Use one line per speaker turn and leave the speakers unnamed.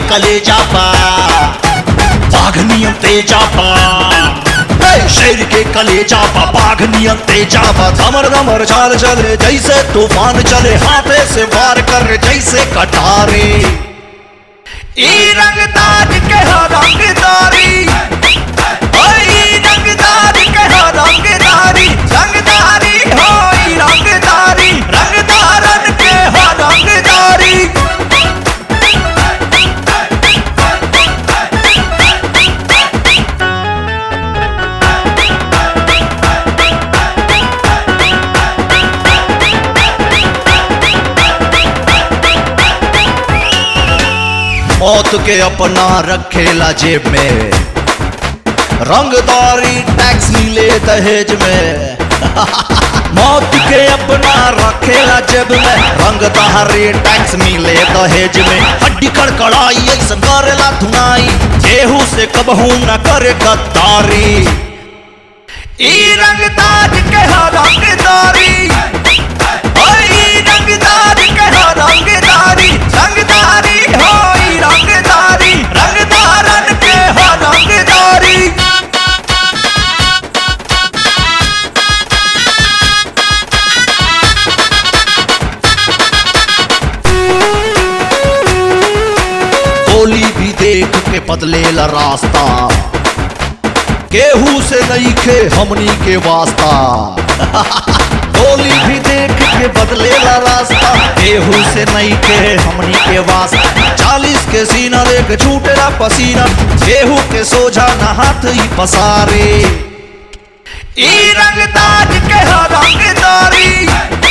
कलेजा पा बाघ नियम तेजा पा ए, शेर के कलेजा पा बाघ नियम तेजा पा धमर धमर चाल चले जैसे तूफान चले हाथे से वार कर जैसे कटारे ई रंगदार के हो रंगदारी ओए ई रंगदार के हो रंगदारी रंगदारी हो ई रंगदारी रंगदारन के हो रंगदारी मौत के अपना रखेला जेब में रंगदारी टैक्स मिले दहेज में मौत के अपना रखेला जेब में रंगदारी टैक्स मिले दहेज में हड्डी कड़कड़ाई ऐसा करेला धुनाई केहू से कबहू न करे गद्दारी ई रंगदार के हो रंगदारी ओए ई रंगदार के हो रंगदारी रंगदारी हो ई रंगदारी रंगदारन के हो रंगदारी गोली भी देख के बदलेला रास्ता केहू से नहीं खे हमनी के वास्ता गोली भी देख के बदलेला रास्ता केहू से नहीं के हमनी के वास्ता चालीस के सीना देख छूटेला पसीना केहू के सोझा न हाथ ही पसारे ई रंगदार के हो रंगदारी